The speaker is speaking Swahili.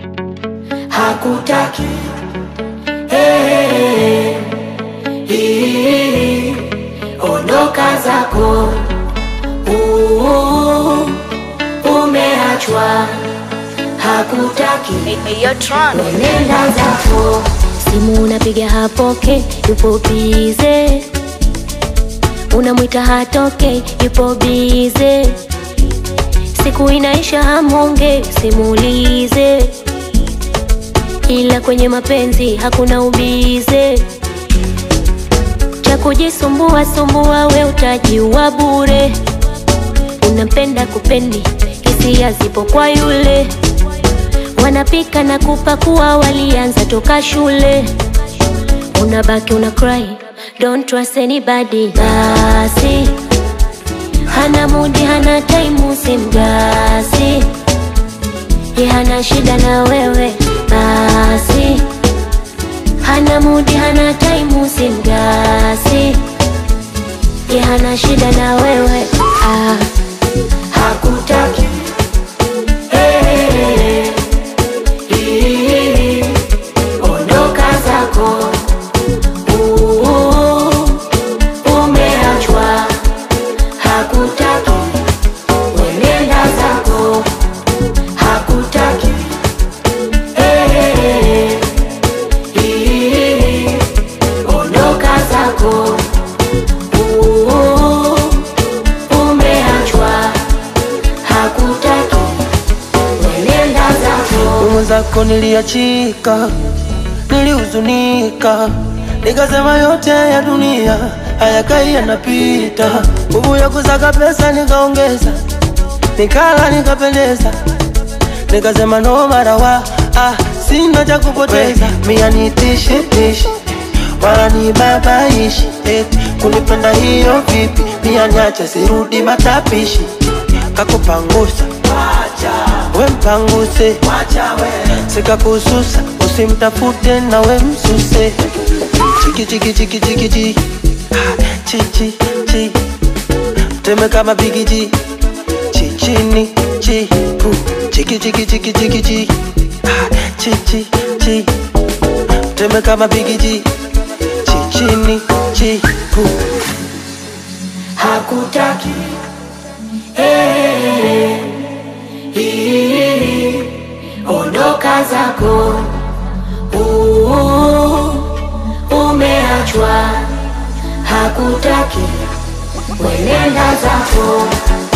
hakutaki hey, hii, ondoka zako uh, umeachwa hakutaki nenda zako simu unapiga hapoke, yupo bize, unamwita hatoke, yupo bize, siku inaisha hamonge, simulize, ila kwenye mapenzi hakuna ubize, cha kujisumbua sumbua, we utajiua bure, unampenda kupendi, hisia zipo kwa yule wanapika na kupakua, walianza toka shule. Unabaki una cry, don't trust anybody. Basi hana mudi, hana time, simgasi ye, hana shida na wewe. Basi hana mudi, hana time, simgasi ye, hana shida na wewe ah. hakutaki hey, hii, ondoka zako uh, umeachwa hakutaki wenenda zako hakutaki hey, hii, ondoka zako uh, umeachwa hakutaki wenenda zako mwenzako niliachika, nilihuzunika, nikasema yote ya dunia hayakai yanapita. Nguvu ya kusaka pesa nikaongeza, nikala nikapendeza, nikasema no marawa ah, sina cha kupoteza. Mia nitishi tishi wala ni babaishi eti kunipenda hiyo vipi? Mia niache sirudi matapishi, kakupangusa we mpanguse sikakususa usimtafute na we msuse chiki chiki chiki chiki chi Ah, chi chi chi teme kama bigiji chi chini chi pu chiki chiki chiki chiki chi Ah, chi chi chi teme kama bigiji chi chini chi pu hakutaki hey, hii, ondoka zako uh, umeachwa hakutaki wenenda zako